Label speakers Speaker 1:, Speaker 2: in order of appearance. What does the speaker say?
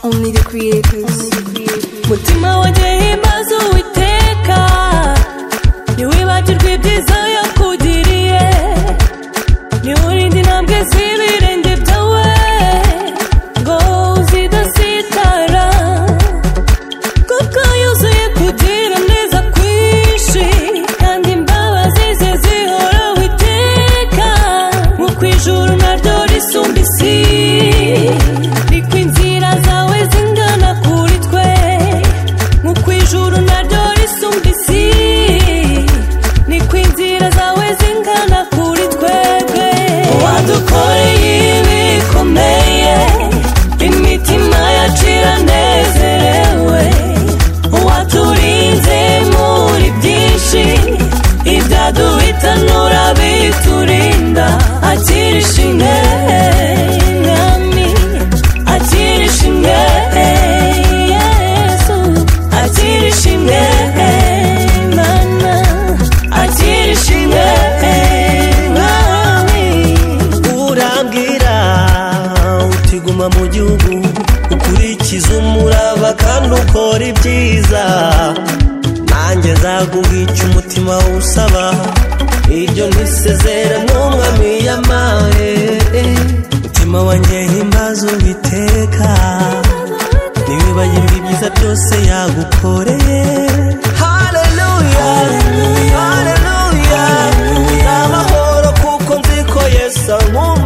Speaker 1: only the creators
Speaker 2: mutima wanjye himbaza uwiteka ntiwibagirwe ibyiza yakugiriye niwurinde intambwe z'ibirenge byawe ngo zidasitara kuko yuzuye kugira neza kwinshi kandi imbabazi ze zihoraho iteka mu kwijuru naryo risumba isi niko inzira zawe zingana kuri twe mu kwijuru naryo risumba isi niko inzira zawe zingana kuri twebwe wadukoreye ibi bikomeye imitima yacu iranezerewe waturinze muri byinshi ibyaduhita nurabiturinda akirisha intege mwami akirisha intege yesu akirisha intege mana akirisha intege mwami
Speaker 3: urambwira uti guma mu gihugu ukurikize umurava kandi ukora ibyiza nanjye nzaguha icyo umutima usaba iryo ntisezera n'umwami yamaye umutima wanjye himbaza uwiteka ntiwibagirwe ibyiza byose yagukoreye haleluya haleluya n'amahoro kuko nzi ko yesu ankunda